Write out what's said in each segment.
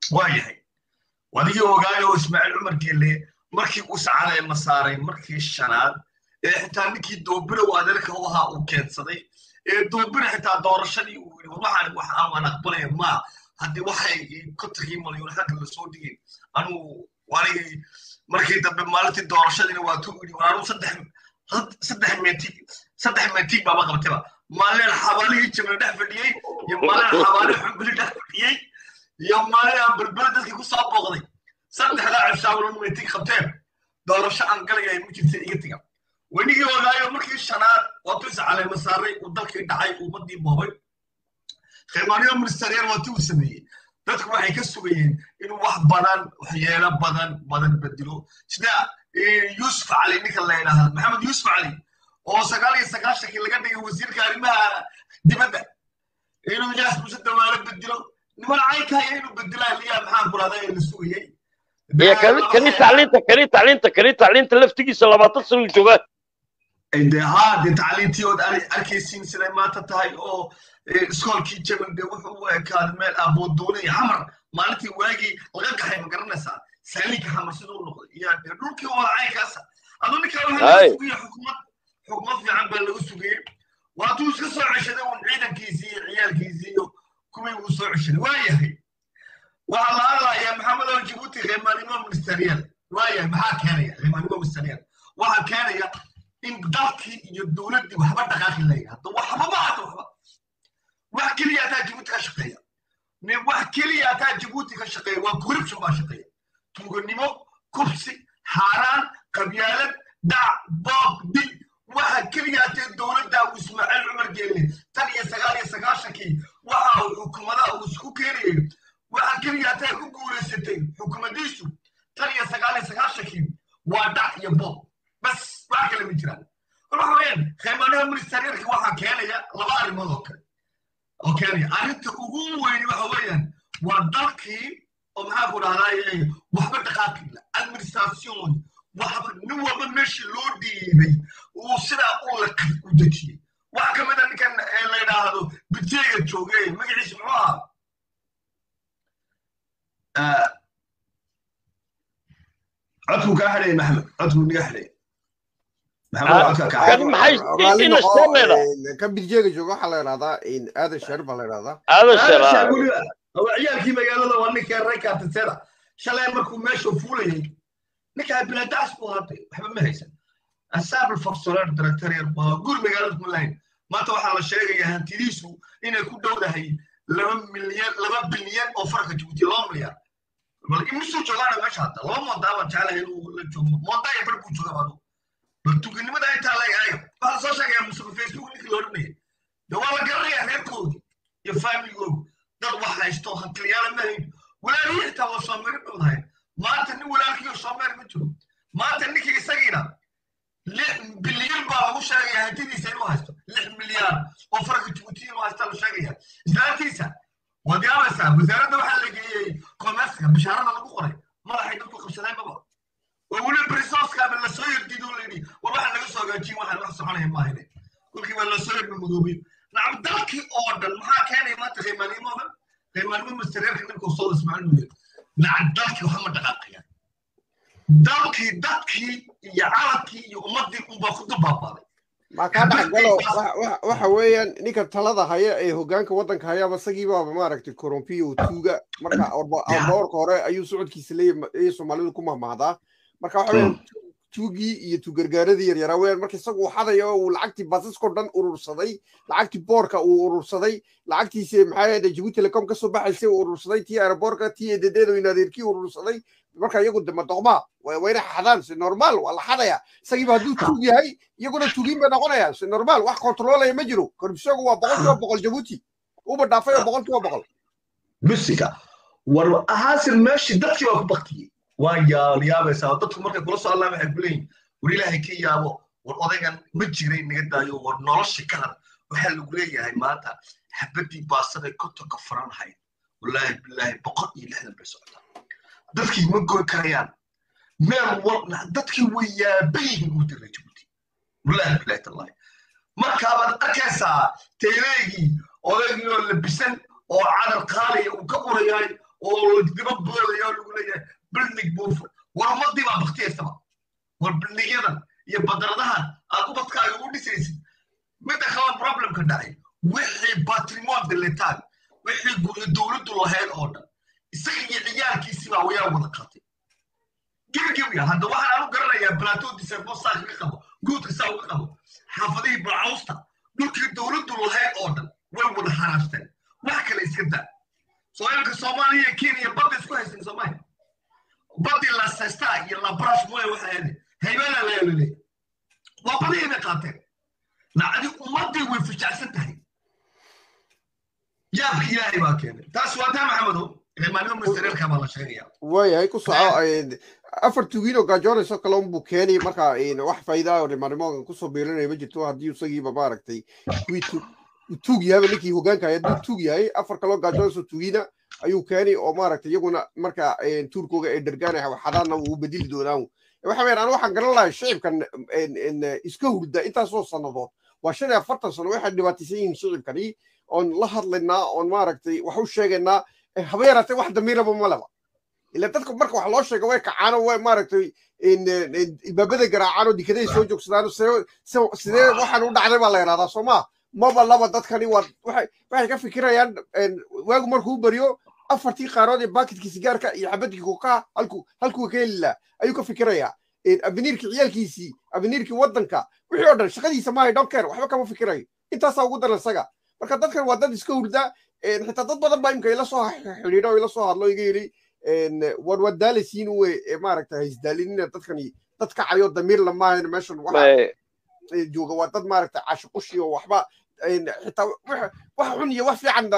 waa yahay wadigii ogaayo ismaaciil cumar geelle markii uu sacaalay ma saaray markii shanaad ee xitaa ninkii doobira uu adeerka u ahaa uu keensaday ee doobira xitaa doorashadii uu yidhi waxaan wax aan aqbalaya ma haddii waxay kontonkii malyuun xagga lasoo dhigeen anugu wanigii markii dambe maalintii doorashadiina waa tu yidhi waanu saddex saddex meetig saddex meetig baaba qabtayba maalin xabaalihii jabna dhex fadhiyey iyo maalin xabaali xumbili dhex fadhiyey iyo maalin aan berbere dadkii ku soo booqday saddexdaa cishaawlan meetig qabteen doorasho aan galayay ma jirta iga tiga wenigii ogaayo markii shanaad waatuu iscaleema saaray uu dalkii dhacay ummadii boobay khimaaniyo ministeriyaal waatii uu sameeyey dadku waxay ka sugayeen inuu wax badan waxyeelo badan badan bedelo sida yuusuf cali ninka la yidhaahda maxamed yuusuf cali oo sagaal iyo sagaashankii laga dhigay wasiirka arrimaha dibadda inuu yaas muse dawaalo bedelo niman caynkaya inuu bedelaa liyaa maxaan kulaada la sugayey kani tacliinta kani tacliinta kani tacliinta laftigiisa labaatan sano joogaa de ha de tacliintii ood arkaysiin siday maanta tahay oo iskoolkii jabal de wuxuu u ekaaday meel aboodoone iyo xamar maalintii waagii laga gaxay ma garanaysaa saaliinka xamar siduu u noqday iyo de dhulkii wada caynkaasa aduu ninkaa waxaa laga sugaya xukumad xukumad fiican baa lagu sugayey waatuu iska soo ceshaday uun ciidankiisii iyo ciyaalkiisii iyo kuwii uu soo ceshaday waa yahay waxaa la hadlayaa maxamed oo jibuuti khimaanimo ministeriyaal waayahay maxaa keenaya khimaanimo ministeriyaal waxaa keenaya in dalkii iyo dowladdii waxba dhaqaaqi lahayn hadda waxba ma hadda waxba wax keliya hataa jibuuti ka shaqeeya wax keliya hataa jibuuti ka shaqeeya waa corruption baa shaqeeya tuuganimo kubsi xaaraan qabyaalad dac boob dil waxa keliya hatee dowladda uu ismaaciil cumar geelle tan iyo sagaal iyo sagaashankii waxa uu xukuumadaha uu isku keenayay waxa keliya hataa ku guulaysatay xukuumadiisu tan iyo sagaal iyo sagaashankii waa dac iyo boob bas wax kale ma jiraan waxa weeyaan khimaanaha ministerialka waxaa keenaya laba arrimood oo kale oo keenaya arrinta ugu weyni waxa weeyaan waa dalkii oo maxaa ku dhahdaa waxba dhaqaaqila administration waxba nin walba meeshii loo dhiibay uu sidaa u laqay u dejiyey waxa ka mid a ninkan la yidhaahdo bidjeega jooge magaciisa muxuu ahaa codkuu kaa xidhaya maxamed codkuu niga xidhaya kan bidjeega jooga waxaa la yidhahdaa aadan sheer baa la yidhahdaa aadan sheer ciyaalkii magaalada waa ninkii raykatiseda shalay markuu meesha fuulayay ninkaa biladaas buu hadday waxba ma haysan asaab alfaksoleer directorial waa guri magaalada kuma lahayn maanta waxaa la sheegayaa hantidiisu inay ku dhowdahay laba milyan laba bilyan oo farka jibuuti laba milyan bal imisuu joogaana meesha hadda laba mondaa baan jeclahay inuu la joogo mondaa iyo bar buu jooga adu bal tuginimada intaa la egayo waxaa lasoo sheegaya musuqa facebook ninkii la odhanaya de waa la garanayaa reerkoodii iyo faamiligoodu dad wax haysto hantilyaala ma hayn walaalihii xitaa waa soomeeri dhowdahay maanta nin walaalkiiyo soomeer ma jiro maanta ninkii isagiina lix bilyan baa lagu sheegaya hantidiisa inuu haysto lix milyan oo farka jibuuti inuu haysta la sheegaya islaantiisa waad yaabaysaa wasaaradda waxaa la geeyey commerceka bishaarada lagu qoray madaxay dadku qabsadeen maba oo weli brisoskaaba lasoo yardido la yidhi war waxaa laga soo hagaajiyin waxaan wax soconaya maahine kolkii baa lasoo yarma madoobay nacam dalkii oo dhan maxaa keenaya maanta qiimaanimo dhan qiimaanimo ministereerka ninkuu soo ismaaciil nuuye nacam dalkii waxa ma dhaqaaqayaan dalkii dadkii iyo calankii iyo ummaddii unbaa ku dubaabaaday markaa dhexgalo waxa weeyaan ninka talada haya ee hogaanka waddanka hayaba isagii baaba maaragtay korompiyo tuuga marka dhowrka hore ayuu socodkiisa leeyahay soomaalidu ku mahmahdaa marka waxa weeyaan tuugii iyo tuugargaaradii yaryaraa weeyaan marka isagu uu xadayo uu lacagtii basaskoo dhan urursaday lacagtii boorka uu urursaday lacagtiisi maxaa yeede jibuuti telecom kasoo baxaysay uu urursaday tii aeroboorka tii ededeeda in adeerkii urursaday marka iyagu dema doqmaa wayna xadaan si normaal waa la xadaya isagiiba hadduu tuug yahay iyaguna tuugiin bay noqonayaan si normaal wax kontroolaya ma jiro korbisogu waa boqol kiiba boqol jabuuti uba dhaafay oo boqol kiiba boqol bisika war ahaasil meeshii dadkii baa ku baktiyey waa yaabaysaa dadku markay kula soo allaan waxay ku leeyihin war ilaahay ka yaabo war odaygan ma jiray naga daayo war nolosha ka har waxaa lagu leeyahay maanta xabaddii baasaday kotonka faranhayd wallaahi bilaahi boqol iyo lixdan bay socotaa dadkii ma goy karayaan meel wal dadkii way yaaban yihiin uu diray jibuuti wallaahi bilaahi tallaahi markaabaad arkaysaa teeleegii odaygii oo labisan oo cadar qaaliya uu ka urayahay oo diba boodaya oo lagu leeyahay bilnig buufo war ummadii baa baktiyaysaba war bilnigyadan iyo badaradahan aad ubadkaaga u dhisaysid midda kale problemka dhacay wixii patrimoine de l'etat wixii guri dowladdu lahayd oo dhan isaga iyo ciyaalkiisii baa wayaa wada qaatay gebigebiga hadda waxaan aanu garanayaa plateau diserbo saa kaga qabo guudka saa uga qabo xaafadihii balcawsta dhulkii dowladdu lahayd oo dhan way wada haraashteen wax kale iska daa sooyalka soomaaliya iyo kenya badda isku haysan soomaaliya badii la sesta iyo la brush mooye waxa ahayd haybana la yaaloley waa badihii bay qaateen nacdi ummadii way fijacsan tahay yaabka ilaahay baa keenay taas waa taa maxamedow maalimo ministereelka baa la sheegaya waayahay ku soco afar tugiinoo gaajoonayso kale unbuu keenay marka wax faa'iida oo dhimanimo kusoo biirinaya ma jirto haddii isagiiba maaragtay kuwii tuug yahayba ninkii hogaanka hay hadduu tuug yahay afar kaloo gaajoonayso tugiina ayuu keenay oo maaragtay iyaguna marka tuurkooga ay dhergaanaya xadaanna wuu bedeli doonaan waxa weeyaan anu waxaan garan lahay shicibkan iska hurda intaasoo sannadood waa shan iyo afartan sano waxay dhibaataysan yihiin shicibkani oon la hadlaynaa oon maaragtay wax u sheegaynaa haba yaraatee wax damiiraba ma leba ila dadka marka wax loo sheego way kacaano way maaragtay ibaabada garaacaano dikaday soo joogsadaan sidee waxaan u dhacday baa la yidhahdaa soo maa maba laba dadkani waa waxay ka fikirayaan waagu markuu bariyo afartii qaarood ee baakidkii sigaarka iyo xabadkii kokaha halku halkuu ka heli lahaa ayuu ka fikirayaa abiniirkii ciyaalkiisii abiniirkii waddanka wixii oo dhan shaqadiisa maahay donker waxba kama fikirayo intaasaa ugu daran isaga marka dadkan waa dad iska hurda xitaa dad badan baa imka ila soo xidhiidho oo ila soo hadlo iga yidhi war waad daalaysiin uwe maaragta haisdaalinina dadkani dad kacayo damiir lamaahan meeshan waxa jooga waa dad maaragta caashiqushi oo waxba xitaa wax xun iyo wax fiican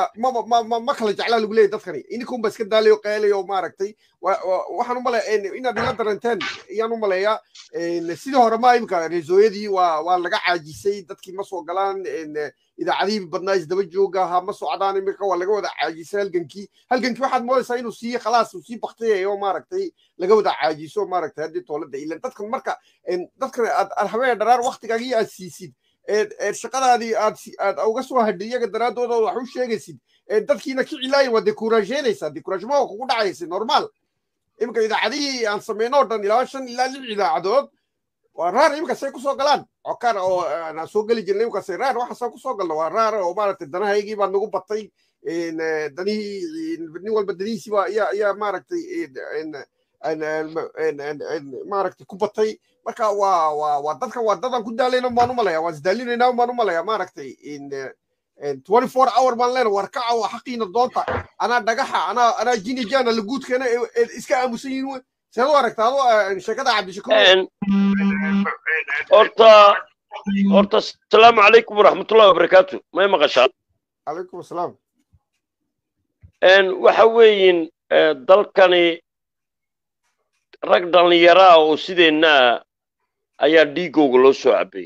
ma kala jeclaa lagu leeyahy dadkani ininkunba iska daalayo qeelayo oo maaragtay waxaan umaleeya inaad ila daranteen ayaan u maleeyaa sidii hore ma imika reesooyadii waa waa laga caajisay dadkii ma soo galaan idaacadihii badnaa isdaba jooga ha ma socdaan imika waa laga wada caajisay halgankii halgankii waxaad moodaysaa inuu sii khalaas uu sii baktiyayo maaragtay laga wada caajiso maaragtay haddii toolada ilan dadkan marka dadkan aad habeen dharaar waktigaagii aad siisid shaqadaadii aad aad uga soo hadhay iyaga daraaddooda wax u sheegaysid dadkiina ki cilaayin waa dekuraasheynaysaa dekuraashma waa kugu dhacaysa normaal imika idaacadihii aan samayno o dhan ilaa shan ilaa lix idaacadood waa raar imika say kusoo galaan cokar oo aan soo geli jirnay imika say raar waxaasaan kusoo galno waa raar oo maaragtay danahaygii baa nagu batay danihii nin walba danihiisii baa ayaa ayaa maaragtay maaragtay ku batay marka waa waa waa dadkan waa dadan ku daalayna baan u malaya waan isdaalinayna baan u malaya maaragtay twenty four hour baan leena war kaca waa xaqiina doonta anaa dhagaxa anaa anaa jini jana laguudkeena iska aamusan yihin we seed u aragta ado sheekada cabdishakuur horta horta asalaamu calaykum waraxmatullahi wabarakaatu may maqashaa calaykum asalaam waxa weeyin dalkani rag dhallinyaraa oo sideennaa ayaa dhiigooga loo soo cabbay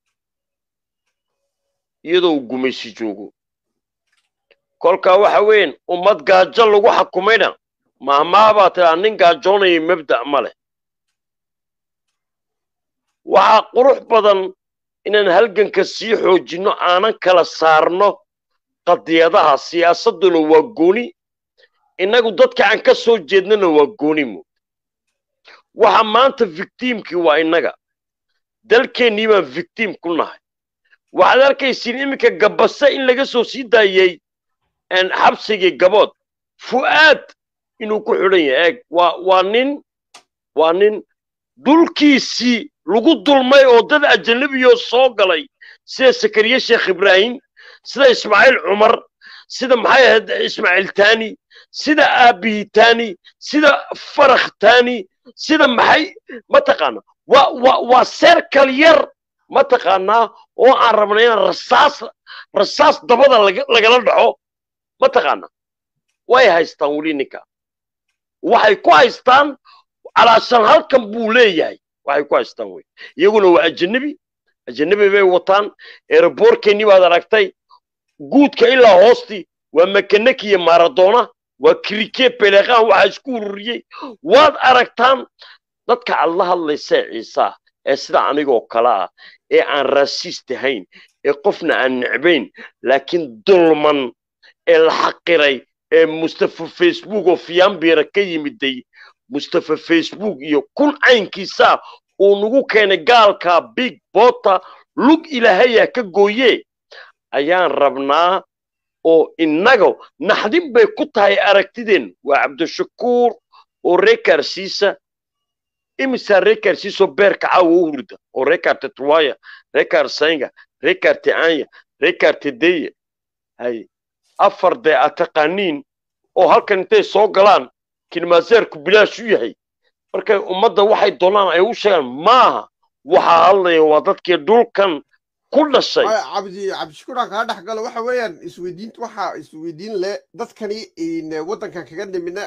iyadoo uu gumaysi joogo kolkaa waxa weyn ummad gaajo lagu xakumayna mahmaha baa tiraa nin gaajoonaya mabda' ma leh waxaa qurux badan inaan halganka sii xoojinno aanan kala saarno qadiyadaha siyaasadduna waa gooni innagu dadka aan ka soo jeednana waa gooni mood waxa maanta victiimkii waa innaga dalkeennii baan victiim ku nahay waxaad arkaysiin iminka gabase in laga soo sii daayey xabsigii gabood fu'aad inuu ku xidhan yahay eeg waa waa nin waa nin dhulkiisii lagu dulmay oo dad ajanabiyo soo galay sida sakariye sheekh ibraahim sida ismaaciil cumar sida maxay ahayd ismaaciil tani sida aabihi tani sida farakh tani sida maxay mataqaana waa waa waa serkal yar mataqaanaa oo aan rabna inaan rasaas rasaas dabada lagala dhaco mataqaana way haystaan weli ninka waxay ku haystaan calaashan halkan buu leeyahay waxay ku haystaan wey iyaguna waa ajanabi ajanabi bay wataan eeraboorkeennii baad aragtay guudka ilaa hoostii waa makanaki iyo maradona waa krike beleqaan waxaa isku ururiyey waad aragtaan dadka aad la hadlaysa ciisa ee sida anigoo kale ah ee aan raasiist ahayn ee qofna aan necbayn laakiin dulman ee la xaqiray mustafa facebook oo fiyambira ka yimiday mustafa facebook iyo kun caynkiisa uu nagu keenay gaalka big bota lug ilaahaya ka gooye ayaan rabnaa oo innaga naxdin bay ku tahay aragtideen waa cabdishakuur oo reekarsiisa imisaa reekarsiisoo beerka caawa u hurda oo reekar tetwaya reekar saynga reekar teanya reekar tedeya hay afar dee a taqaaniin oo halkan intay soo galaan kilmaaseerku bilaash u yahay markay ummadda waxay doonaan ay u sheegaan maaha waxaa hadlaya waa dadkii dhulkan ku dhashay cabdi cabdishakuuraan kaa dhex galo waxa weeyaan isweydiinta waxaa isweydiin leh dadkani waddankan kaga nimina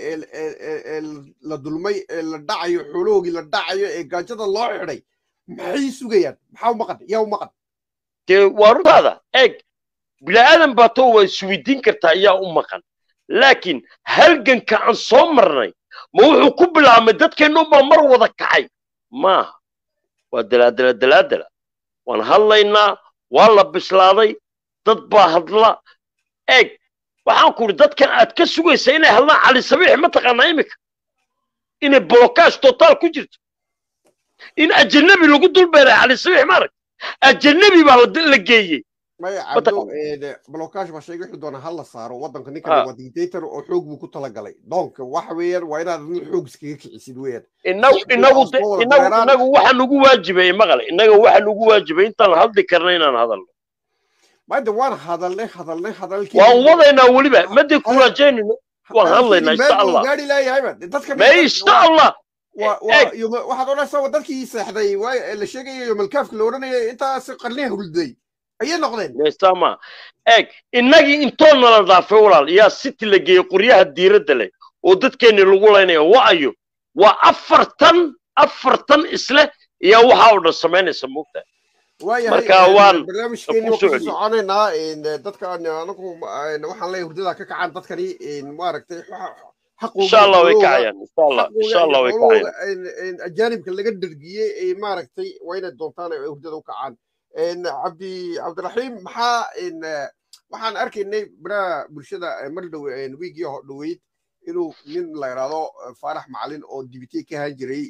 la dulmay ee la dhacayo xoolahoogii la dhacayo ee gaajada loo xidhay maxay sugayaan maxaa u maqan yaa u maqan dee waa runtaada eeg bila'aadan baa too waa isweydiin kartaa ayaa u maqan laakiin halganka aan soo marnay ma wuxuu ku bilaabmay dadkeennu baa mar wada kacay maaha waa dalaadala dalaadala waan hadlaynaa waa la bislaaday dad baa hadla eeg waxaan ku idhi dadkan aad ka sugaysa inay hadlaan cali sabiix mataqaanaa iminka inay blokaash totaal ku jirto in ajanabi lagu dulbeeray cali sabiix maarag ajanabi baa la geeyey maya cabdo blokaash baa sheegay wuxuu doonaa hal la saaro waddanka ninkan waa dictator oo xoog buu ku talagalay doonka waxa weeyaan waa inaad adin xoog iskaga kicisid weeyaan inagu inagu inagu inagu waxa nagu waajibay maqale inaga waxa nagu waajibay intaan hadli karna inaan hadalno maada waan hadalnay hadalnay hadalkii waan wadaynaa weliba madi kurajaynino waan hadlaynaa insha allah gaari laayahayba dadka ma insha allah waxaad odhanaysaa dadkii seexday la sheegayo yomalkaafka la odhanaya intaas qarniha hulday ayay noqdeen meestama eeg innagii intoo nala dhaafay walaal yaa city la geeyey qoryaha diiradda leh oo dadkeenni lagu laynaya wa'ayo waa afartan afartan isleh iyaa waxaa oo dhan samaynaysa moogtahay marka waan barnaamijkeeni waa kusii soconaynaa dadka anagu waxaan leeyahay hurdada ka kacaan dadkani maaragtay insha allah way kacayaan insha allah insha allah way kacayaan ajaanibka laga dhergiyey ee maaragtay waa inay doontaan ay hurdada u kacaan cabdi cabdiraxiim maxaa waxaan arkaynay baraha bulshada mar dhow wiigii dhoweyd inuu nin la yidhaahdo faarax macalin oo dibitey ka ahaan jiray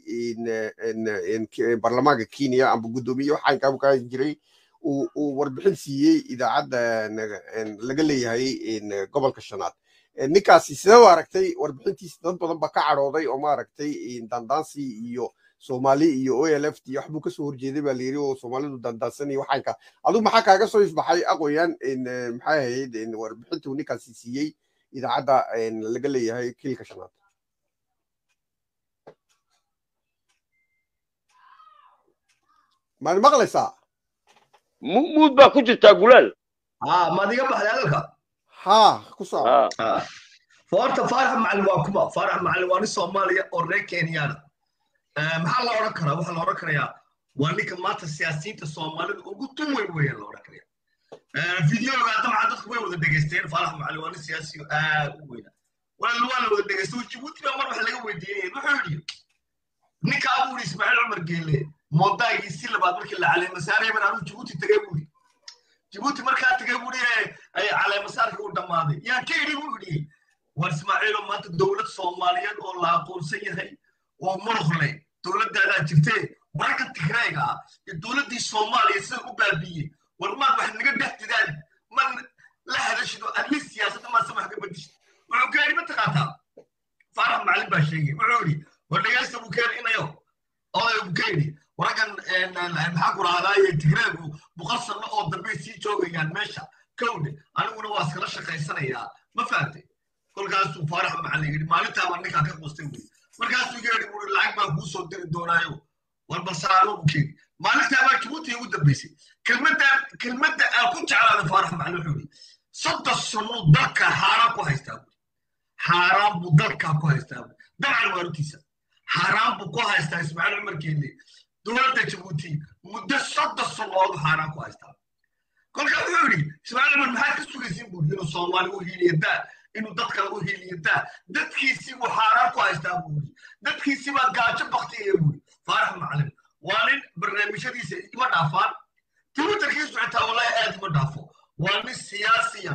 baarlamaanka kenya amba guddoomiye waxaankaabuu ka ahaan jiray uu warbixin siiyey idaacadda laga leeyahay gobolka shanaad ninkaasi sidee u aragtay warbixintiisa dad badan ba ka cadhooday oo maaragtay dandaansi iyo soomaali iyo o l f t waxbuu kasoo horjeeday baa layiri oo soomaalidu dandaansan iyo waxaanka adigu maxaa kaaga soo ifbaxay aqoyaan maxay ahayd warbixintuu ninkaasi siiyey idaacadda laga leeyahay kiilka shanaad maad maqlaysaa muud baa ku jirtaa gulaal maad iga baxday hadalka ha ku soo horta faarax macalin waa kuma faarax macalin waa nin soomaaliya oo reer kenyana maxaa la odhan karaa waxaa la odhan karayaa waa ninka maanta siyaasiyiinta soomaalida ugu tun weyn weeyaan la odhan karaya videoga dabcan dadku way wada dhegaysteen faalax macalin waa nin siyaasiyo aad u weyna walaal waa la wada dhegaystay jibuuti baa mar wax laga weydiinaya wuxuu yidhi ninka abuu yidhi ismaaciil cumar geelle moodaagii si labaad markii la caleemasaarayban anuu jibuuti tagay buu yidhi jibuuti markaa tagay buu yidhi ay caleemasaarkii u dhammaaday yaan ka idhi buu yidhi war ismaaciilo maanta dowlad soomaaliyeed oo la aqoonsan yahay oo muruq leh dowladdaadaa jirtee wararka tigrayga ah iyo dowladdii soomaaliya sida u baabiiyey war maad wax naga dhex didaan man la hadashido adli siyaasadda maase wax ka bedishid wuxuu ka yidhi mataqaataa faarax macalin baa sheegay wuxuu yidhi war dhegaysta buu keeni inayo oday buu ka yidhi wararkan maxaa ku rahdaaye tigraygu boqol sanno oo dambey sii joogayaan meesha kowdhe aniguna waa iskala shaqaysanayaa ma fahamtay kolkaasuu faarax macalin yidhi maalintaaba ninkaa ka quustay wey markaasuu yeedhi buu lacag baa kuu soo diri doonaayo war balsaraano buu keeni maalintaa baa jibuuti ugu dambaysay kelmadda kelmadda aan ku jeclaada faarax macalin wuxuu yidhi soddon sannuu dalka xaaraan ku haystaa buu xaaraan buu dalkaa ku haystaa buu dabcan waarutiisa xaaraan buu ku haystaa ismaaciil cumar keelle dowladda jibuuti muddo soddon sannood xaaraan ku haystaa kolkaa wuxuu yidhi ismaaciil cumar maxaad ka sugaysiin buu inuu soomaali u hiiliyadaa inuu dad kale u hiiliyadaa dadkiisii buu xaaraan ku haystaa buu yidhi dadkiisii baa gaajo baktiyaya buu yidhi faarax macalin waa nin barnaamijyadiisa ima dhaafaan twitterkiisu xitaa wallahi aad ima dhaafo waa nin siyaasiya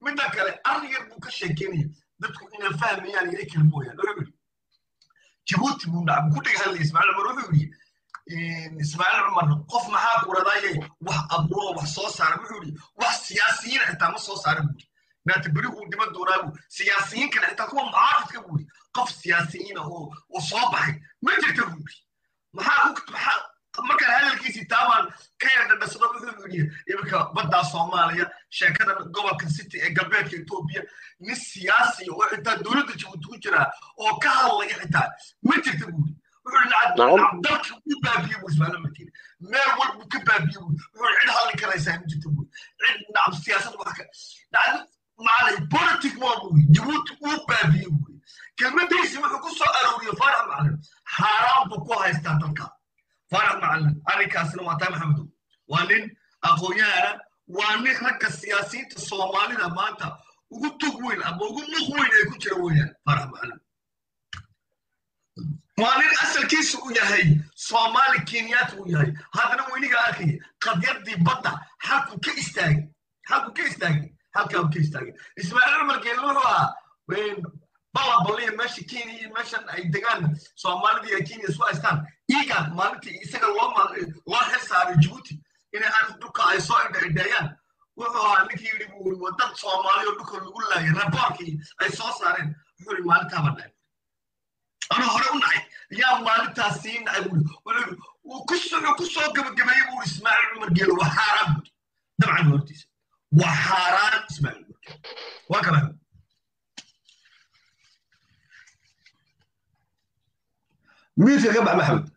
midda kale arrin yar buu ka sheekeynaya dadku inay fahmayaan iyo kale mooyaan wuxuu yidhi jabuuti buu nacam ku dhiga hadlaya ismaaciil cumar wuxuu yidhi ismaaciil cumar qof maxaa ku radaaye wax abuuro wax soo saara wuxuu yidhi wax siyaasiyiin xitaa ma soo saara buu yidhi maanta beri uu dhiman doonaa buu siyaasiyiin kale xitaa kuwa muxaafidka buu yidhi qof siyaasiyiina oo oo soo baxay ma jirta buu yidhi maxaa ku maxaa markaan hadalkiisii taabaan ka yar dhadhasado wuxuu yidhi iminka baddaa soomaaliya sheekada gobolka city ee galbeedka etoobiya nin siyaasi oo xitaa dowladda jabuuti ku jira oo ka hadlaya xitaa ma jirta buu yidhi wuxuu yidhi dalka u baabiye buu ismaaciil markiina meel walbuu ka baabiye buu wuxuu yidhi cid hadli karaysaa ma jirta buu cid nacam siyaasad wax ka nacam macalay politic waa buu yidhi jabuuti uu baabiye buu yidhi kelmadiisi wuxuu ku soo arooriyey faarax macalin xaaraan buu ku haystaa dalka faarax macalin arrinkaasina waa taa maxamedow waa nin aqoon-yahana waa nin ragga siyaasiyiinta soomaalida maanta ugu tug weyn ama ugu muq weyn ay ku jira weeyaan faarax macalin waa nin asalkiisa u yahay soomaali kenyaati uu yahay haddana weyniga arkaya qadyadii badda halkuu ka istaagay halkuu ka istaagay halkaa uu ka istaagay ismaaciil cumar geelin wuxuu ahaa balabaliya meesha kenya iyo meeshan ay degaan soomaalida iyo kenya isku haystaan iigaan maalintii isaga loo loo xil saaray jabuuti inay aan dhulka ay soo indhaidheeyaan wuxuu ahaa ninkii yidhi buu yiri wadad soomaali oo dhulka lagu laayay raboorkii ay soo saareen wuxuu yidhi maalintaaba dhacay anuu hore u nacay yaa maalintaas sii nacay buu yidhi wuu ku wuxuu ku soo gabagabeeyey buu yidhi ismaaciil cumar geelo waa xaaraan buu dabcan hortiisa waa xaaraan ismaaciil cumar geelo waa kala miidka ka bax maxamed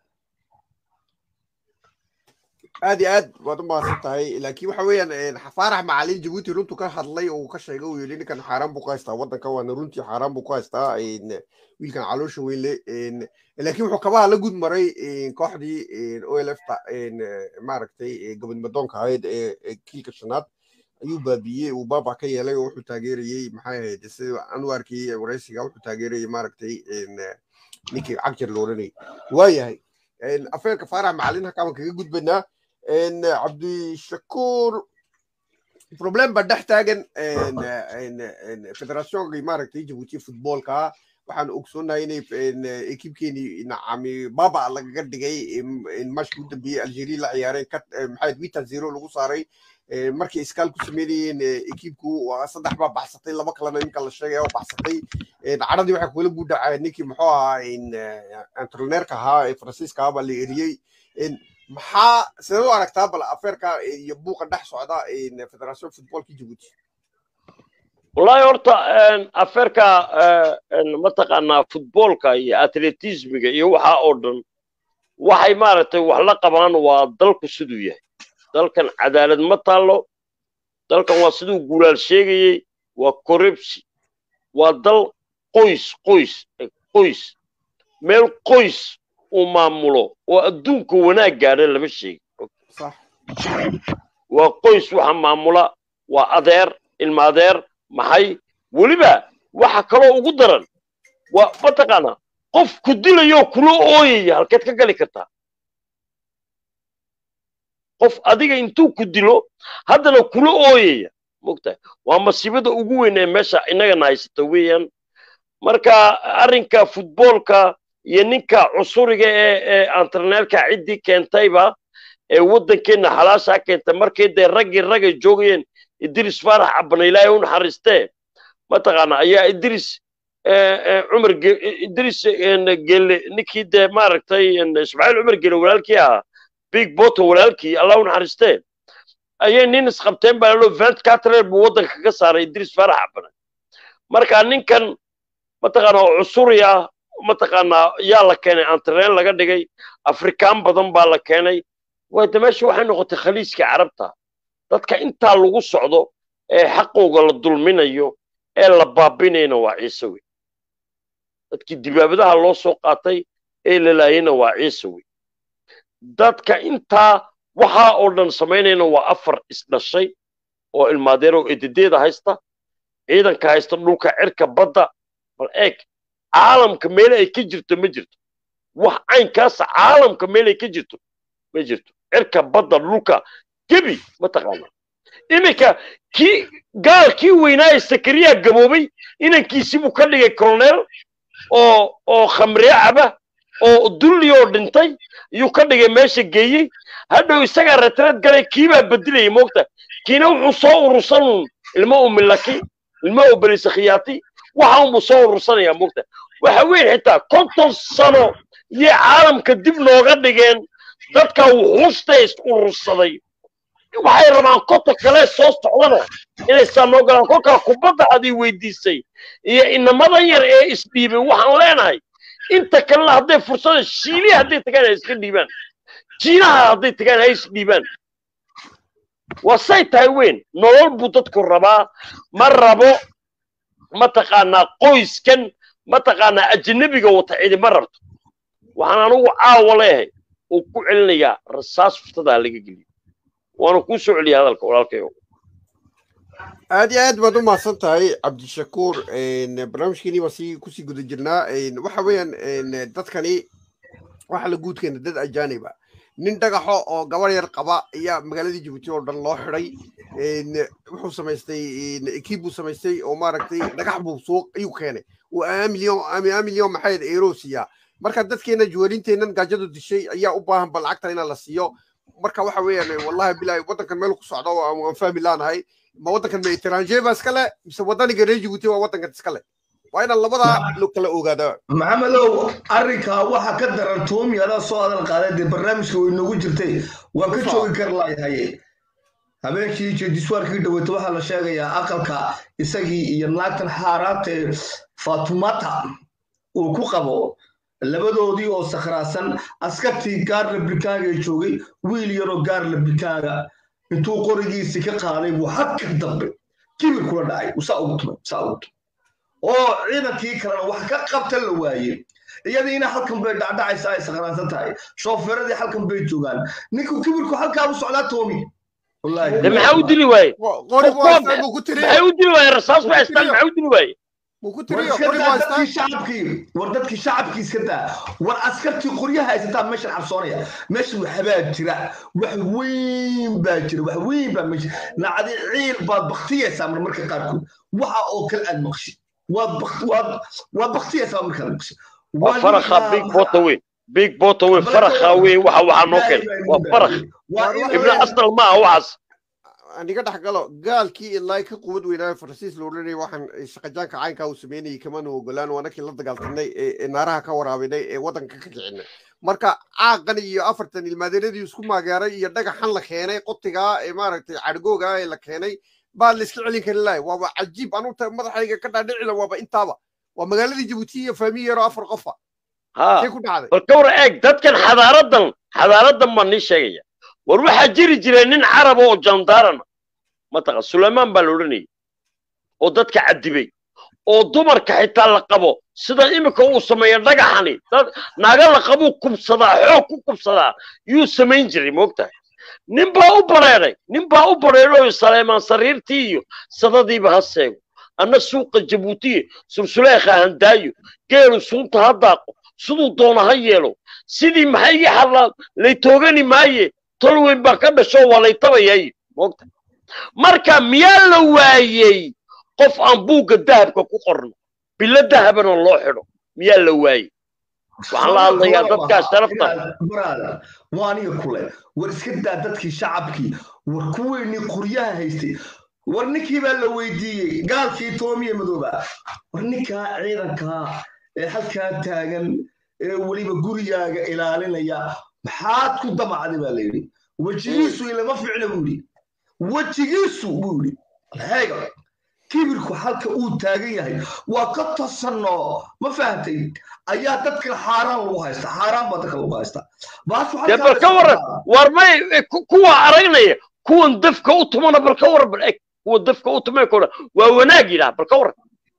aad iyo aad waad u mahadsan tahay laakiin waxa weeyaan faarax macalin jabuuti runtu ka hadlay oo ka sheegay uu yidhi ninkan xaaraan buu ku haystaa waddanka waana runtii xaaraan buu ku haystaa wiilkan caloosha weyn le laakiin wuxuu kabaha la gud maray kooxdii olf maaragtay gabadmadoonka ahayd ee kiilka shanaad ayuu baabiyey uu baaba ka yeelay oo wuxuu taageerayey maxay ahayd sida aan u arkayey waraysiga wuxuu taageerayey maaragtay ninkii cagjar looranayay waayahay afeerka faarax macalin halkaan kaga gudbanaa cabdishakuur problem baa dhex taagan federationkii maaragtay jabuuti futboolka waxaan ogsoonahay inay ekibkeeni nacami baba lagaga dhigay mashka u dambeeyey algeria la ciyaareen maxaa wita zero lagu saaray markay iskaal ku sameynayeen ekibku saddex baa baxsatay laba kalena iminka la sheegaya oo baxsatay caradii waxay kula guudhacaa ninkii muxuu ahaa entreneerka ahaa ee faransiiska ahaa baa la eriyey maxaa sidee u aragtaa bal afeerka iyo buuqa dhex socda federation futbolka jabuuti wallahi horta afeerka mataqaanaa futboolka iyo atletismiga iyo waxa oo dhan waxay maaragtay wax la qabaan waa dalku siduu yahay dalkan cadaalad ma taallo dalkan waa siduu guulaal sheegayey waa corruption waa dal qoys qoys qoys meel qoys uu maamulo oo adduunka wanaag gaadha lama sheegi waa qoys waxa maamula waa adeer ilma adeer maxay weliba waxa kaloo ugu daran waa mataqaanaa qof ku dilayoo kula ooyaya halkeed ka gali kartaa qof adiga intuu ku dilo haddana kula ooyaya mogtahay waa masiibada ugu weyn ee meesha innagana haysata weeyaan marka arrinka futboolka iyo ninka cusuriga ee ee antarneelka ciddii keentayba ee waddankeenna xalaashaa keentay markii dee raggii ragay joogayeen idris faarax cabana ilaahay u naxariistee mataqaana ayaa idris cumar idris gelle ninkii dee maaragtay ismaaciil cumar gelle walaalkii ahaa big boto walaalkii allah u naxariistee ayay nin isqabteen baa lalo vent catrer buu waddanka ka saaray idris faarax cabana marka ninkan mataqaana oo cusuri ah mataqaanaa yaa la keenay antareen laga dhigay afrikaan badan baa la keenay wayda meesha waxay noqotay khaliiskii carabta dadka intaa lagu socdo ee xaqooga la dulminayo ee la baabinayna waa ciise wey dadkii dibaabadaha loo soo qaatay ee la laayayna waa ciise wey dadka intaa waxaa oo dhan samaynayna waa afar isdhashay oo ilmaadeer oo ededeeda haysta ciidanka haysta dhulka cirka badda bal eeg caalamka meel ay ka jirto ma jirto wax caynkaasa caalamka meel ay ka jirto ma jirto cirka badda dhulka gebi mataqaana iminka kii gaalkii weynaa ee sakariyaa gaboobay inankiisii buu ka dhigay colonel oo oo khamree caba oo dulli oo dhintay iyuu ka dhigay meesha geeyey hadhow isagaa retreed galay kiibaa bedilayay moogta kiina wuxuu soo urursan ilmo u milaki ilmo u belisakhiyaati waxa unbuu soo urursanayaa moogta waxa weyn xitaa konton sano iyo caalamka dib nooga dhigeen dadka wuxuusta is urursaday waxay rabaan konta kale soo socdana inay saa noo galaan kolkaa kubadda adii weydiisay iyo inamadan yar ee isdhiibay waxaan leenahay inta kalena hadday fursada shiilihi hadday tagaan ha iska dhiibaan jiinaha hadday tagaan ha isdhiibaan waa say tahay weyn nolol buu dadku rabaa ma rabo mataqaanaa qoyskan mataqaanaa ajanabiga wata cidi ma rabto waxaan anugu caawa leeyahay uu ku celinayaa rasaas furtada ha laga geliyo waana kuu soo celiya hadalka walaalkayo aad iyo aad baad u mahadsan tahay cabdishakuur barnaamijkeenii baan sii kusii guda jirnaa waxa weeyaan dadkani waxa la guudkeena dad ajaaniba nin dhagaxo oo gabar yar qaba ayaa magaaladii jabuuti oo dhan loo xidhay wuxuu samaystay ekiib buu samaystay oo maaragtay dhagax buu suuq ayuu keenay uu milyan milyan maxayd eero siiyaa marka dadkeena juwaalinteennan gaajadu dishay ayaa u baahan bal lacagtan inaa la siiyo marka waxa weeyaan wallahi bilahi waddankan meel ku socdo waan fahmi laanahay ma waddankan ma etranger ba iskale mise waddaniga reer jabuuti waa waddankan iskale waa inaan labadaa lo kala ogaadaa maxamedow arrinkaa waxa ka daran toomi adaa soo hadal qaaday dee barnaamijka way noogu jirtay waan ka joogi kar laayahaye habeenkii jediswaarkii dhaweyta waxaa la sheegayaa aqalka isagii iyo naagtan xaaraantee fatumata uu ku qabo labadoodii oo sakhraasan askartii gaar labrikaaga ee joogay wiil yaroo gaar labrikaaga intuu qorigiisii ka qaaday buu hagka dambe kibir kula dhacay usaa ugu tumay saa ugu tumay oo ciidankii kalena wax ka qabta la waaye iyadiina halkan bay dhacdhacaysa ay sakhraansan tahay shoofeeradii halkan bay joogaan ninku kibirku halkaa u socdaa toomi de maxaa u dili waaye qori buu haystaa buu ku tiriyo maxay u dili waaye rasaas bay haystaan maxaa u dili waaye buu ku war tiriyo iska qori buu daa haystaa dadkii shacabkii war dadkii shacabkii iska daa war askartii qoryaha haysataa meeshan cabsoonaya meesha waxbaa jira wax weyn baa jira wax weyn baa meesha nacdi ciil baad baktiyaysaa marmarka qaarkood waxa oo kale aad maqshi waad bak- waad waad baktiyaysaa markaad maqshi waa farakha big bota weyn big bota weyn farakha weyn waxa waxaa noo keenay waa farakh ibna asal maaha waxaas aniga dhex galo gaalkii ilaa ka quwad weynaayo faransiis la odhanayay waxaan shaqajaanka caynkaa uu sameynayay kamana ogolaan waa nakii la dagaaltamnay ee ee naaraha ka waraabinay ee waddanka ka kicinay marka caaqan iyo afartan ilmaadeeradii isku maageeray iyo dhagaxan la keenay qotigaa ee maaragtay cadhgooga ee la keenay baa la iska celin kari lahay waaba cajiib anuta madaxayga ka dhaadhicila waaba intaaba waa magaaladii jabuuti iyo faamiyi yaroo afar qofa ha see ku dhacday bal ka war eeg dadkan xadaaradan xadaaradan baan nii sheegaya war waxaa jiri jira nin caraba oo jandaarana mataqa sulaymaan baa la odhanayay oo dadka cadibay oo dumarka xitaa la qabo sida iminka uu sameeya dhagaxani dad naaga la qabuu kubsadaa xoog ku kubsadaa yuu samayn jiray moogtahay nin baa u bareeray nin baa u bareeray saleymaan sariirtii iyo sadadiiba ha seego anna suuqa jabuutiye sulsuleekha handaayo geelu sunta ha daaqo siduu doona ha yeelo sidii maxay ii hadlaan lay toogani maaye tol weyn baa ka dhasho waa lay tabayay moogta marka miyaa la waayey qof aan buugga dahabka ku qorno bilo dahabana loo xidho miyaa la waayey waxaan la hadlayaa dadkaa sharafta brother waa aniga kule war iska daa dadkii shacabkii war kuweynii qoryaha haystay war ninkii baa la weydiiyey gaalkii toomiye madooba war ninkaa ciidankaa ee halkaa taagan ee weliba gurigaaga ilaalinaya maxaad ku damacday baa la yidhi wejigiisu ilama ficna buu yidhi wejigiisu buu yidhi heega kibirku halka uu taagan yahay waa ka tasanno ma fahamtay ayaa dadka xaaraan lagu haysta xaaraan baa dadka lagu haysta baasu dee bal ka waran war may ku- kuwa aragnaya kuwan dafka u tumana bal ka waran bal eg kuwa dafka u tumay kora waa wanaag yidhaah bal ka waran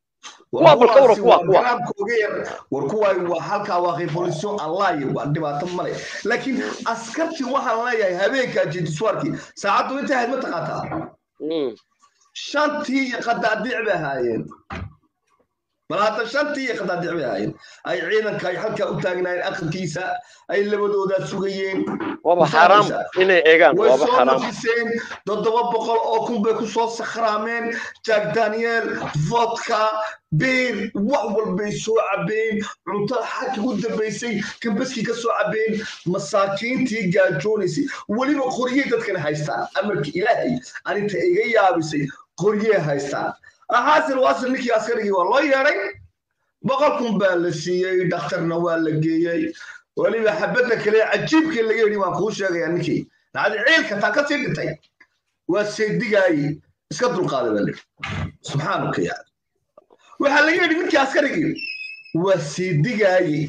kuwa bal ka waran kuwa kuwa garaamkooga yar war kuwaay waa halkaa waa revolution allaye waa dhibaato male laakiin askartii waxaan leeyahay habeenkaa jediswaarkii saacaddu intay ahayd ma taqaataa Mm. shantii qadaadiic bay ahaayeen bal hadda shantii iyo qadaadic bay ahaayeen ay ciidanka ay halkaa u taagnaayeen aqalkiisa ay labadoodaa sugayeen waaba xaaraam inay eegaan way waaba soo xaaraam nafiseen toddoba boqol oo kun bay ku soo sakhraameen jack daniel vodka beer wax walbay soo cabeen cuntada xagga u dambaysay kambaskii ka soo cabeen masaakiintii gaajoonaysay weliba qoryey dadkana haystaan amarka ilaahay arinta iga yaabisay qoryey haystaan axaasil waasil ninkii askarigii waa loo yeedhay boqol kun baa la siiyey dhakhtarna waa la geeyey weliba xabadda kale cajiibkii laga yidhi waan kuu sheegayaa ninkii nacdi ciilka taa ka sii dhintay waa seedigaayey iska dulqaaday baa lidhi subxaanuka yaa waxaa laga yidhi ninkii askarigii waa seedigaayey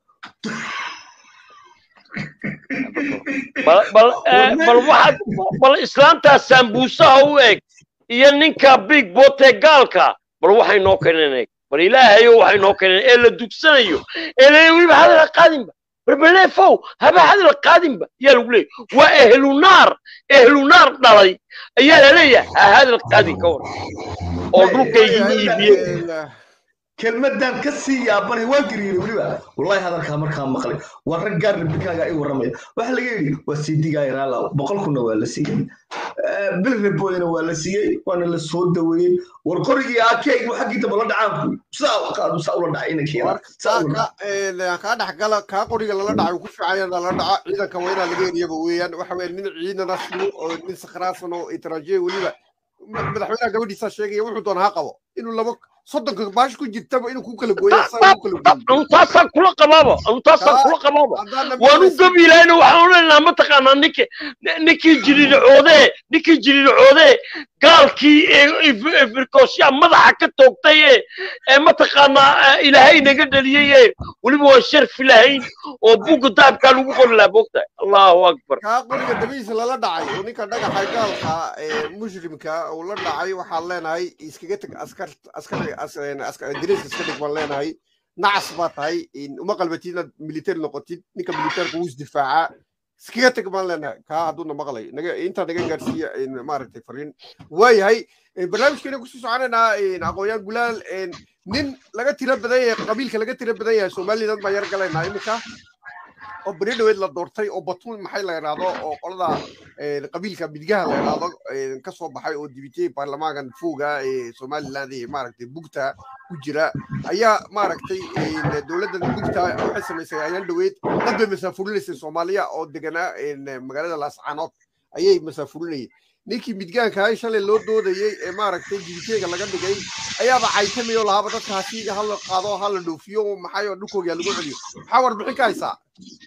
bal bal eh, bal waxaad bal islaantaa sambuusaha u eg iyo ninka big bote gaalka bal waxay noo keeneen eeg bal ilaahayo waxay noo keeneen ee la dugsanayo ee la weliba hadala qaadinba barbaleefow haba hadala qaadinba yaa lagu leeyahy waa ehlunaar ehlunaar dhalay ayaa la leeyahay ha hadal qaadin ka war oo dhulkaygii iibiyey kelmadan ka sii yaabanay waa gariiray weliba wallahi hadalkaa markaa maqlay waa rag gaar rabikaaga i warramaya waxaa laga yidhi waa sii digaaya raalaw boqol kunna waa la siiyey bil reboodina waa la siiyey waana la soo daweeyey war qorigii akeeg xaggii damba la dhacaanku saa qaadu saa ula dhacay inankeena saa ula dhacay kaa dhexgala kaa qoriga lala dhacay ku fiicaya lala dhaco ciidanka waa inaa laga eriyaba weeyaan waxa weye nin ciidana sugo oo nin sakraasan oo itaraajiye weliba ma- madaxweynaha gabadhiisaa sheegaya wuxuu doona ha qabo inuu laba soddonka baash ku jirtaba inuu ku kala gooyo asaga ku kala gooyo anu taasaan kula qabaaba anu taasaan kula qabaaba haddaana waanu gabiilayna waxaan odhanaynaa mataqaanaa ninki ninkii jiriircoodee ninkii jiriircoodee gaalkii firkoosyaa madaxa ka toogtay ee ee mataqaanaa eh, ilaahay naga dhaliyey ee weliba waan sharfi lahayn oo buugga dahabkaa lagu qori lahaa moogtahay allahu akbar kaa qoriga dabihiisa lala dhacay oo ninka dhagaxa gaalka ee muslimka uu la dhacay waxaan leenahay iskaga teg askar askar diriiska iska dhig baan leenahay nacas baa tahay in uma qalbatid inaad military noqotid ninka militaarka wuu isdifaacaa iskaga teg baan leenahay kaa hadduuna maqlay naga intaa naga gaarsiiya in maaragtay fariin waayahay in barnaamijkeena kusii soconaynaa in aqoon-yahan gulaal in nin laga tiro badan yahay qabiilka laga tiro badan yahay somaliland baan yar galaynaa iminka oo beri dhaweed la doortay oo batuun maxay la yidhaahdo oo qolada een, qabiilka midigaha la yidhaahdo een, ka soo baxay oo dibitay baarlamaankan fooga ee somaliland ee maaragtay bugta ku jira ayaa maaragtay een, dowladdan bugta waxay samaysay ayaan dhaweed dad bay masaafurinaysa soomaaliya oo deganaa een, magaalada laascaanood ayay masaafurinayeen ninkii midgaanka ahay shalay loo doodayey ee maaragtay dibiteega laga dhigay ayaaba caytamay oo lahaaba dadka hasiiga hala qaado hala dhoofiyo maxay oo dhulkooga lagu celiyo maxaa warbixin ka haysaa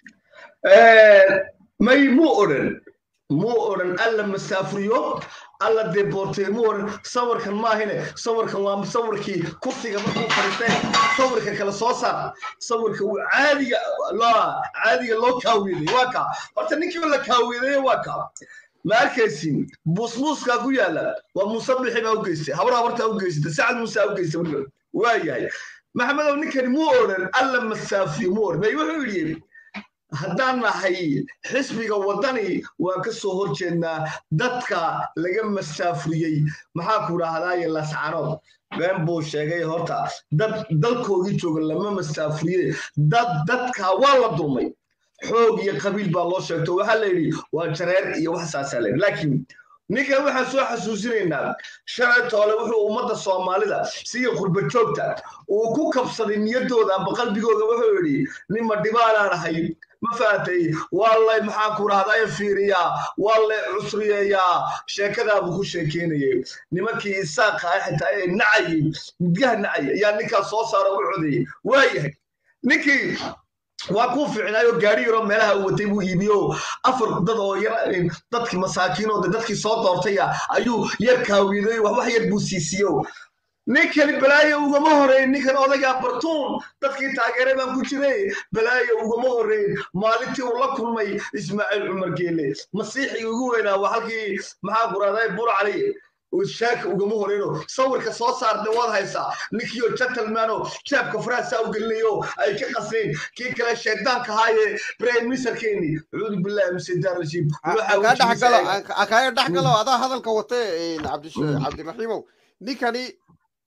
may muu odhan muu odhan alla masaafuriyo alla deportee muu odhan sawirkan maahine sawirkan waa sawirkii kursiga markuu fadhiistay sawirka kale soo saar sawirka uu caadiga loo caadiga loo kaawiyeday waa kaa horta ninkii la kaawiyeday waa kaa ma arkaysin buusbuuskaa ku yaala waa muuse bixi baa u geystay habar habartaa u geysatay sacad muuse u geystay weliba waa yahay maxamedow ninkani muu odhan alla masaafiyo muu odhan may wuxuu yidhi haddaan nahay xisbiga waddani waan ka soo hor jeednaa dadka laga masaafuriyey maxaa ku dhahdaye lascanood been buu sheegay horta dad dalkoodii jooga lama masaafuriye dad dadka waa la dulmay xoog iyo qabiil baa loo sheegto waxaa la yidhi waa jareer iyo wax saasaa la yidhi laakiin ninkan waxaan soo xasuusinaynaa shalay toole wuxuu ummadda soomaalida siga qurba joogta uu ku kabsaday niyaddooda amba qalbigooda wuxuu yidhi nima dhibaanaan ahay ma fahatay waa lay maxaa ku dhahdaa fiiriyaa waa lay cusriyeeyaa sheekadaabuu ku sheekeynayay nimankii isaaqa ah xitaa ee nacayay midgaha nacaya ayaa ninkaas soo saara u codeeyey waayahay ninkii waa kuu fiicnaayo gaari yaroo meelaha uu watay buu iibiyo afar dad oo yar dadkii masaakiinooda dadkii soo doortaya ayuu yar kaawiday wax wax yar buu siisiyo ninkani balaayo ugama horeyn ninkan odaygaa bartuun dadkii taageeray baan ku jiray balaayo ugama horeyn maalintii uu la kulmay ismaaciil cumar geele masiixii ugu weynaa waa halkii maxaa kuraaday bur cali shaaka ugama horeyno sawirka soo saartay waad haysaa ninkiioo gentlemano jaabka faraasaa u gelinayo ay ka qasnayn kii kale shaydaanka ahaaye prime ministerkeeni cuudu billahi min shaytaan rajiim kaa dhexgalo kaaga dhexgalo adaa hadalka wate cabdiraxiimow ninkani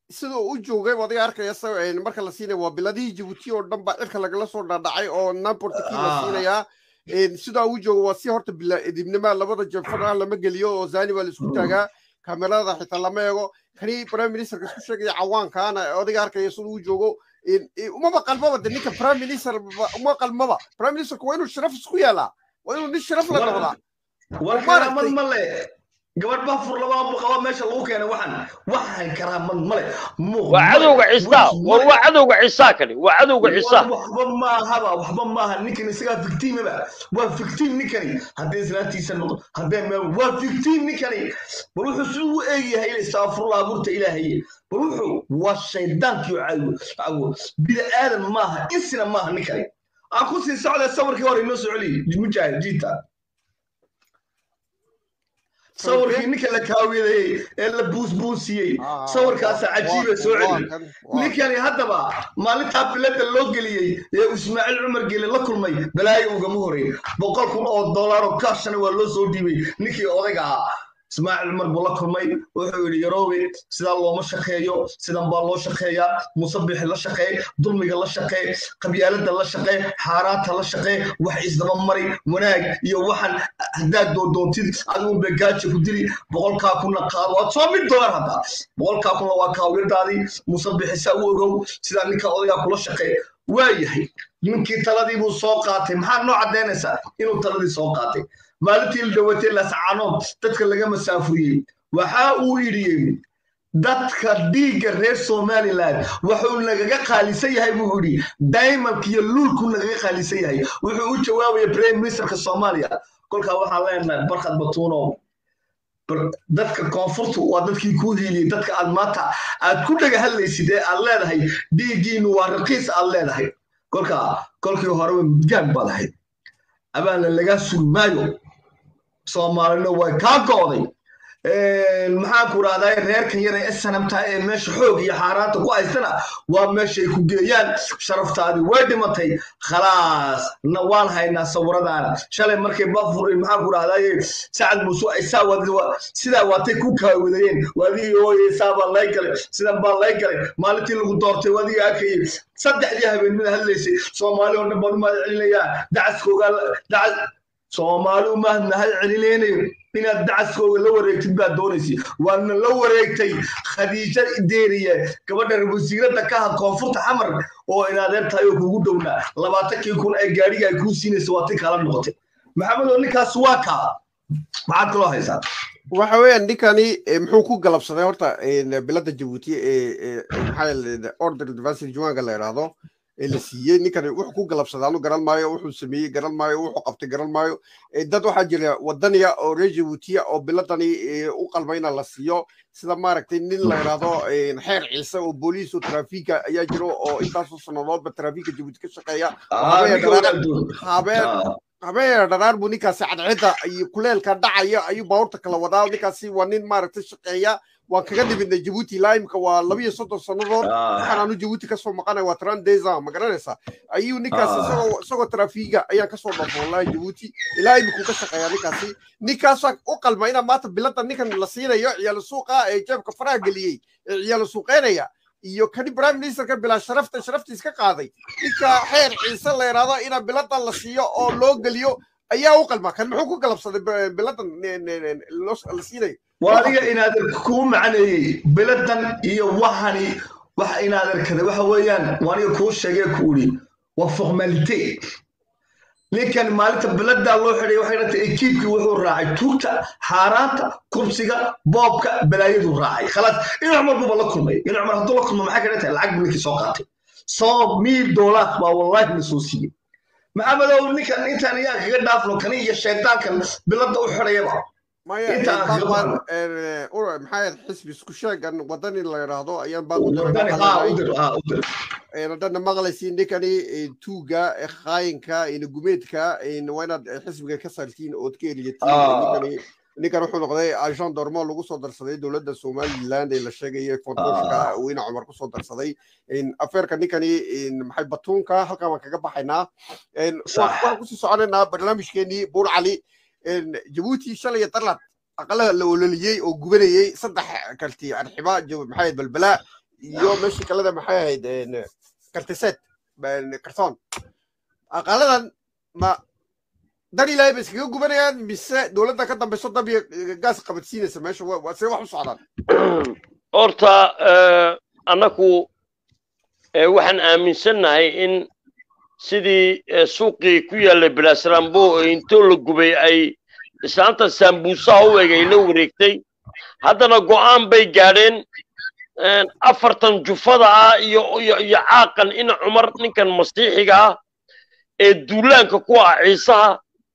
siduu u joogay adiga arkaya marka la siinaya waa biladihii jabuuti oo dhan baa cirka lagala soo dhaadhacay oo namportkii la siinayaa sidaa u joogo waa si horta idibnima labada jefana lama geliyo oo zani baa la isku taagaa kamerada xitaa lama eego kani prime ministerka isku sheegaya cawaankaana adiga arkaya siduu u joogo umaba qalmaba de ninka prime minister uma qalmaba prime ministerka waa inuu sharaf isku yaalaa waa inuu nin sharaf la noqdaa war karaamad male gabadh baa furlabaa qaba meesha lagu keenay waxaan waxaan karaamad male waa cadowga ciisaa war waa cadowga ciisaa kani waa cadowga ciisaa waxba maahaba waxba maaha ninkan isagaa victimaba waa victim ninkani haddii islaantiisa noqdo haddee meel waa victim ninkani bal wuxuu siduu u eegyahay istaafurlaa burta ilaahaye bal wuxuu waa shaydaankii cawo bida aadan maaha insina maaha ninkani aan ku sii socda sawirkii hore inoo soo celiy mujaahid jiita sawirkii ninka la kaawiday ee la buusbuusiyey sawirkaasa cajiiba soo celi ninkani haddaba maalintaa bilada loo geliyey ee ismaaciil cumar gele la kulmay balaayo ugama horeyn boqol kun oo dollaaroo kaashana waa loo soo dhiibay ninkii odayga ahaa ismaaciil cumar buu la kulmay wuxuu yidhi yaroowe sidaa looma shaqeeyo sidan baa loo shaqeeyaa musabixi la shaqeey dulmiga la shaqeey qabyaalada la shaqeey xaaraanta la shaqeey wax isdaba mari wanaag iyo waxaan haddaad doodoontid adigun bay gaaja ku dili boqolkaa kunna qaado waad soo mid dolar hadda boqolkaa kunna waa kaawirdaadii musabixi saa u ogow sidaa ninka odaygaa kula shaqeey waa yahay ninkii taladii buu soo qaatay maxaa noo caddaynaysaa inuu taladii soo qaatay maalintii la dhawatay lascaanood dadka laga masaafuriyey waxa uu idhiyey dadka dhiigga reer somaliland wuxuu nagaga qaalisan yahay buu idhi diamondka iyo luulku nagaga qaalisan yahay wuxuu u jawaabaya prime ministerka soomaaliya kolkaa waxaan leenahay barkhad batuuno dadka koonfurtu waa dadkii kuu hiiliyey dadka aad maanta aad ku dhaga hadlaysid ee aad leedahay dhiiggiinu waa raqiis aad leedahay kolkaa kolkii horeba midgaan baad ahayd abaana lagaa sugi maayo soomaalina way kaa go'day maxaan ku rahdaa reerkan yar ee snamta ee meesha xoog iyo xaaraanta ku haystana waa meeshay ku geeyaan sharaftaadii way dhimatay khalaas na waan haynaa sawiradaana shalay markay bafur maxaan ku rahdaa sacad muuse sidaa waatay ku kaawadayeen wadigii ooye saa baa lay galay sidan baa lay galay maalintii lagu doortay wadigii arkayay saddexdii habeenimada hadlaysay soomaali oo dhan baan u mahad celinayaa dacaskooga dacas soomaali u mahad mahad celinaynayo inaad dacaskooga la wareegtid baad doonaysay waadna la wareegtay khadiija deeriye gabadha wasiiradda ka had koonfurta xamar oo inaadeer tahay oo kugu dhownaa labaatankii kun ee gaadhiga ay kuu siinaysa waa ti kala noqotay maxamed oo ninkaas waa kaa maxaad kaloo haysaa waxa weeyaan ninkani muxuu ku galabsaday horta bilada jabuuti ee maxaa order advanced juwanka la yidhaahdo ee la siiyey ninkani wuxuu ku galabsaday anu garan maayo wuxuu sameeyey garan maayo wuxuu qabtay garan maayo dad waxaa jira wadaniya oo reer jabuutiya oo biladani u qalmayna la siiyo sida maaragtay nin la yidhaahdo xeer ciise oo booliis oo trafiika ayaa jiro oo intaasoo sannadoodba trafiika jabuuti ka shaqeeya habeen habeen dharaar buu ninkaasi cadceedda iyo kuleelka dhacaya ayuu baabuurta kala wadaa ninkaasi waa nin maaragtay shaqeeya waan kaga nimidnay jabuuti ilaa imika waa laba iyo soddon sannadood waxaan aanu jabuuti kasoo maqanay waa tran deza ma garanaysaa ayuu ninkaasi isagoo isagoo trafiiga ayaan kasoo dhafo wallahi jabuuti ilaa imikuu ka shaqeeya ninkaasi ninkaasaa u qalma inaa maanta bilada ninkan la siinayo ciyaalo suuqa ee jeebka faraha geliyey ee ciyaalo suuqeynaya iyo kani prime ministerka bilaa sharafta sharaftii iska qaaday ninka xeer ciise la yidhaahdo inaa biladan la siiyo oo loo geliyo ayaa u qalma kan muxuu ku galabsaday biladan la siinayo waa adiga inaadan kuu macneeyey biladan iyo waxani waxa inaadan kada waxa weeyaan waa aniga kuu sheegee ku idhi waa formalite ninkan maalinta biladaa loo xidhay waxay dhantay ekiibkii wuxuu raacay tuugta xaaraanta kubsiga boobka balaayaduu raacay khalaas in cumar buuba la kulmay in cumar hadduu la kulmo maxay ka dhantahay lacag buu ninkii soo qaatay soo miil doolaar baa wallahi la soo siiyey maxamedow ninkan intaan iyaa kaga dhaafno kani iyo shaydaankan bilada u xidhayaba maxaa xisbi isku sheegan wadani la yidhaahdo ayaan baaqudana maqlaysiin ninkani tuuga khaayinka gumeedka waa inaad xisbiga ka saartiin ood ka eliyatiin ninkan wuxuu noqday agent dormo lagu soo darsaday dowladda somaliland ee la sheegaya fotoshka weyne cumar kusoo darsaday afeerka ninkani maxay batuunka halkaan waan kaga baxaynaa waxaan kusii soconaynaa barnaamijkeenii buur cali jabuuti shalay darlad aqalaha la ololiyey oo gubanayey saddex karti arxiba maxamed balbalaa iyo meeshii kaleda maxay ahayd kartiseed kartoon aqaaladan ma dan ilaahay ba iskaga gubanayaan mise dowladda ka dambayso dab iyo gaas qabadsiinaysa meesha waa see wax u socdaan horta annaku waxaan aaminsannahay in sidii suuqii ku yaallay belasrambo oo intoo la gubay ay islaanta sambuusaha u eg ay la wareegtay haddana go'aan bay gaadheen afartan jufada ah iyo iyo caaqan ina cumar ninkan masiixiga ah ee duulaanka ku ah ciisaha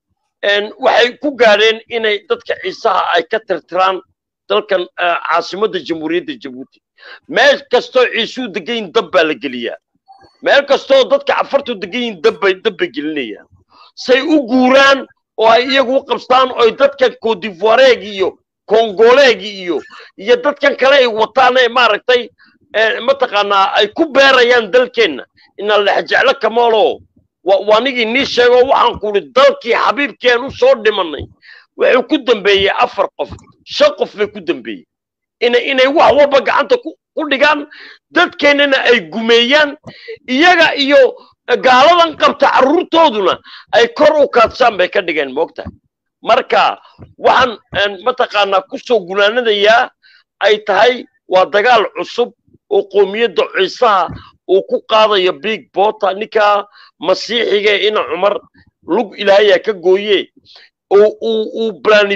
waxay ku gaadheen inay dadka ciisaha ay ka tirtiraan dalkan caasimadda jamhuuriyadda jabuuti meel kastoo ciisuu degan yihin dab baa la geliyaa meel kastoo dadka cafartu degan yihin dabbay dabbay gelinayaan say u guuraan oo ay iyagu u qabstaan oy dadkan codivoireeg iyo kongoleegi iyo iyo dadkan kale ay wataan ee maaragtay mataqaanaa ay ku beerayaan dalkeenna inaan lexjeclo kamaalo waa nigii nii sheego waxaan ku idhi dalkii xabiibkeen u soo dhimanay wuxuu ku dambeeyey afar qof shan qof bay ku dambeeyey ina inay wax walba gacanta ku dhigaan dadkeennana ay gumeeyaan iyaga iyo gaaladan qabta carruurtooduna ay kor u kaadsaan bay ka dhigeen moogtahay marka waxaan mataqaanaa ku soo gunaanadayaa ay tahay waa dagaal cusub oo qoomiyadda ciisaha uu ku qaadayo big bota ninkaa masiixiga ina cumar lug ilaahayaa ka gooye oo uu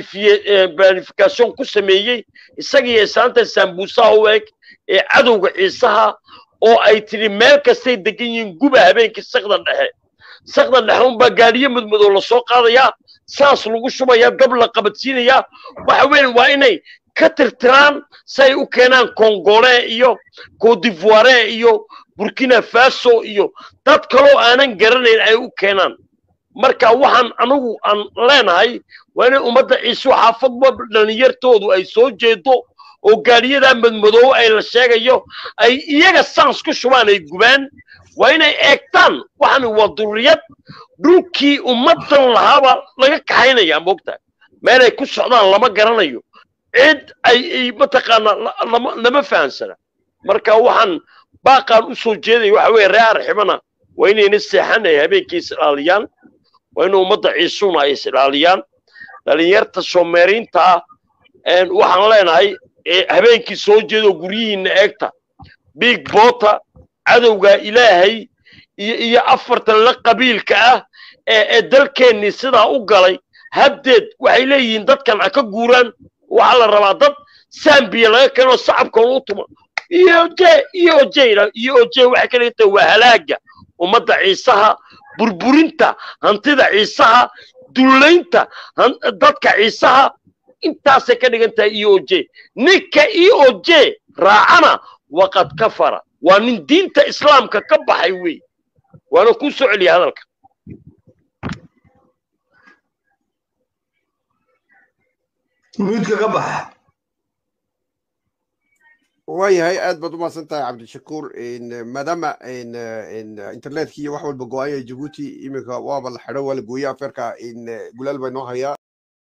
planification ku sameeyey isagiiyo islaanta sambuusaha u eg ee cadowga ciisaha oo ay tidhi meel kastay degan yihiin guba habeenkii sakda dhexe sakda dhexe unbaa gaadhiyo mudmadow lasoo qaadayaa saas lagu shubayaa dab la qabadsiinayaa waxa weeye waa inay ka tirtiraan si ay u keenaan congole iyo codivoire iyo burkina faso iyo dad kaloo aanan garanayn ay u keenaan marka waxaan anigu aan leenahay waa inay ummadda ciisu xaafadba dhalinyartoodu ay soo jeedo oo gaadhiyadaa madmadoobo ay la sheegayo ay iyaga saans ku shubaan ay gubaan waa inay eegtaan waxani waa durriyad dhulkii ummaddan lahaabaa laga kaxaynayaa moogtahay meelay ku socdaan lama garanayo cid ay mataqaanaa lama fahansana marka waxaan baaqaan u soo jeedaya waxa weeye ree arxibana waa inayna seexan ay habeenkii is ilaaliyaan waa in ummadda ciisuna ay is ilaaliyaan dhalinyarta soomeeriinta ah waxaan leenahay habeenkii soo jeedo guryihiinna eegta big bota cadowga ilaahay iyo iyo afartan la qabiilka ah ee ee dalkeennii sidaa u galay habdeed waxay leeyihiin dadkan ha ka guuraan waxaa la rabaa dad sambiya laga keenoo sacabkoona u tuma iyoje iyoje iyoje waxay ka dhigan tahay waa halaaga ummadda ciisaha burburinta hantida ciisaha dullaynta dadka ciisaha intaasay ka dhigan tahay eoje ninka eoje raacana waqad kafara waa nin diinta islaamka ka baxay wey waana kuu soo celiya hadalka midka ka baxa waayahay aad baad u mahadsan tahay cabdishakuur maadaama internetkii iyo wax walba go-aaya jabuuti iminka waaba la xidho waa la gooye afeerka gulaal baa inoo hayaa